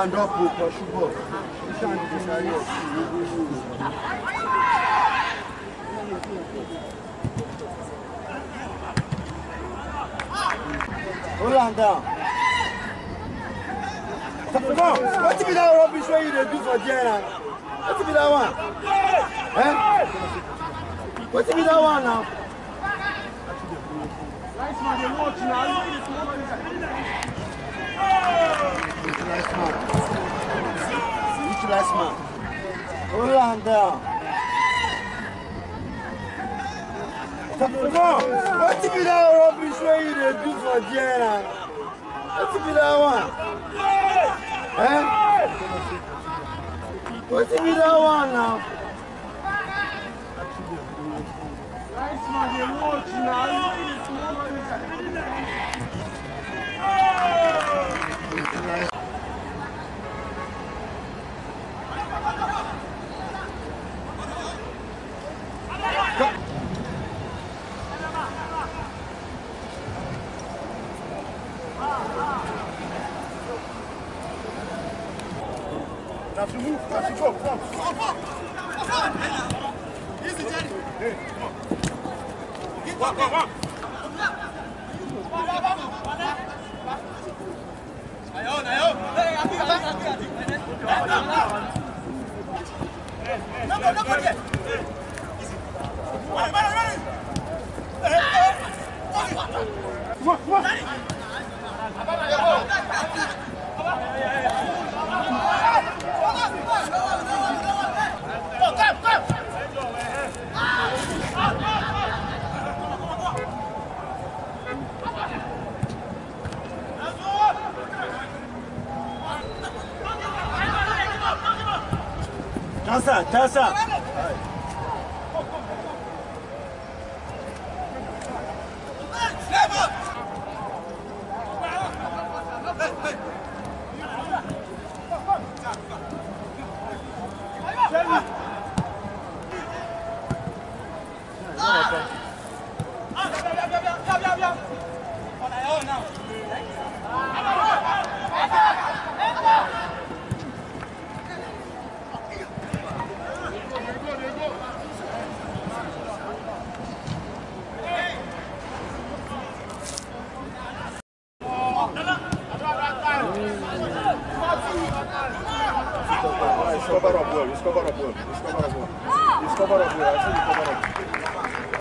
stand up o pursue ball you stand dey sáré ẹ̀. Hold am down. Come on, wetin be that rubbish wey you dey do for there na? Wetin be that one? Eh? Wetin be that one now? Nice man, dey watch now. Which last man? Which last man? Hold am down. Come on, wetin be that rubbish wey you dey do for there na? Wetin be that one? Eh? Wetin be that one now? Nice man, dey watch now. Na to move, na to go, come. Come on, come on. Tasa, tasa. Just cover up well, just cover up well, just cover up well. Just cover up well, I say you cover up.